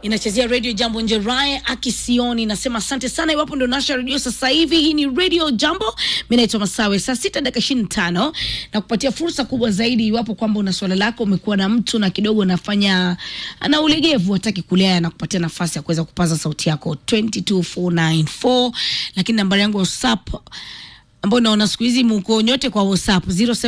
inachezea radio jambo njerae akisioni nasema asante sana iwapo ndio nasha redio sasa hivi hii ni radio jambo mi naitwa masawe saa sita dakika ishirini tano na kupatia fursa kubwa zaidi iwapo kwamba una swala lako umekuwa na mtu na kidogo anafanya ana ulegevu hataki kulea na kupatia nafasi ya kuweza kupaza sauti yako 22494 lakini nambari yangu ya whatsapp ambao naona siku hizi mko nyote kwa whatsapp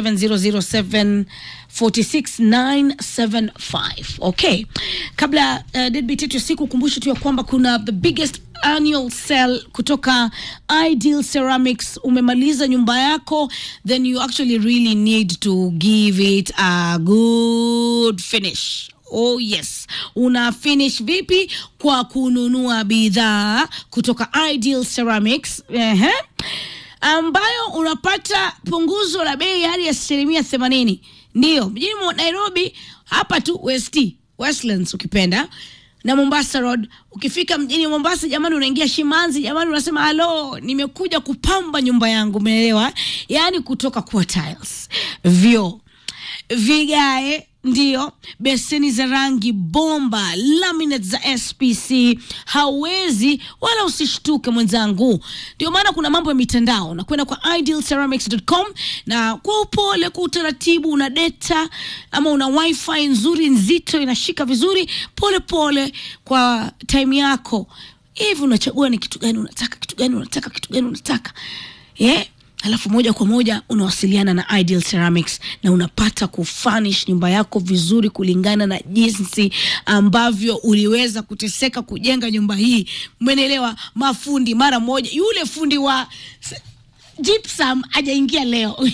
0700746975 okay kabla uh, deadbeat yetu ya siku kumbushe tu ya kwamba kuna the biggest annual sale kutoka ideal ceramics umemaliza nyumba yako then you actually really need to give it a good finish Oh yes, una finish vipi? Kwa kununua bidhaa kutoka Ideal Ceramics. Ehe ambayo unapata punguzo la bei hadi asilimia themanini. Ndiyo mjini mwa Nairobi, hapa tu West Westlands ukipenda na Mombasa Road. Ukifika mjini Mombasa, jamani, unaingia Shimanzi, jamani, unasema halo, nimekuja kupamba nyumba yangu, umeelewa? Yaani kutoka kwa tiles, vyoo, vigae ndio beseni za rangi bomba laminate za spc hauwezi wala usishtuke mwenzangu ndio maana kuna mambo ya mitandao na kwenda kwa idealceramics.com na kwa upole kwa utaratibu una data ama una wifi nzuri nzito inashika vizuri pole pole kwa time yako hivi unachagua ni kitu gani unataka kitu gani unataka kitu gani unataka yeah alafu moja kwa moja unawasiliana na Ideal Ceramics na unapata kufanish nyumba yako vizuri kulingana na jinsi ambavyo uliweza kuteseka kujenga nyumba hii. Mwenelewa, mafundi mara moja, yule fundi wa s- gypsum ajaingia leo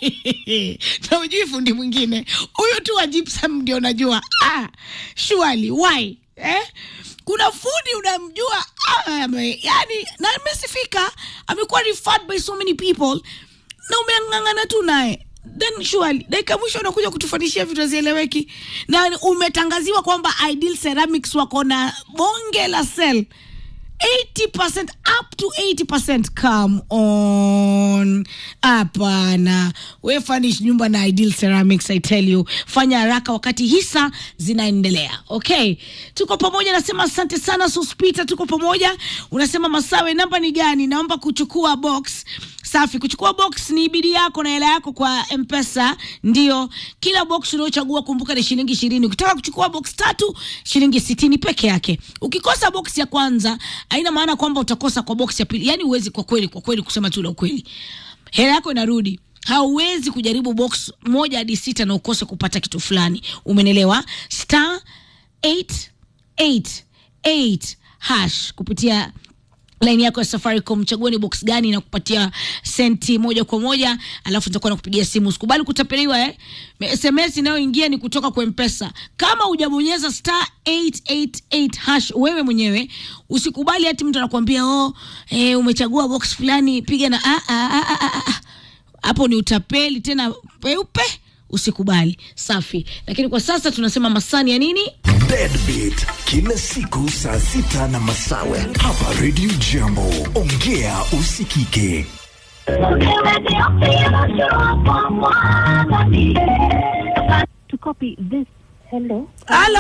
na ujui fundi mwingine huyu tu wa gypsum ndio najua ah, surely why eh? kuna fundi unamjua ah, ame- yani na amesifika amekuwa referred by so many people na umeang'ang'ana tu naye then surely dakika mwisho unakuja kutufanishia vitu hazieleweki na umetangaziwa kwamba ideal ceramics wako na bonge la sel 80% up to 80% come on hapana we furnish nyumba na ideal ceramics i tell you fanya haraka wakati hisa zinaendelea okay tuko pamoja nasema asante sana suspita tuko pamoja unasema masawe namba ni gani naomba kuchukua box safi kuchukua box ni bidi yako na hela yako kwa mpesa ndio kila box unaochagua kumbuka ni shilingi ishirini ukitaka kuchukua box tatu shilingi sitini peke yake ukikosa box ya kwanza haina maana kwamba utakosa kwa box ya pili yani huwezi kwa kweli kwa kweli kusema tu la ukweli hela yako inarudi hauwezi kujaribu box moja hadi sita na ukose kupata kitu fulani umenelewa star 888 hash kupitia laini yako ya safaricom chagua ni box gani na kupatia senti moja kwa moja alafu nitakuwa nakupigia simu usikubali kutapeliwa eh? sms inayoingia ni kutoka kwa mpesa kama hujabonyeza star 888 hash wewe mwenyewe usikubali hati mtu anakuambia oh, eh, umechagua box fulani piga na ah, ah, ah, ah, ah, ah. hapo ni utapeli tena peupe usikubali safi lakini kwa sasa tunasema masani ya nini Deadbeat kila siku saa sita na masawe hapa Radio Jambo. Ongea usikike. To copy this, hello. halo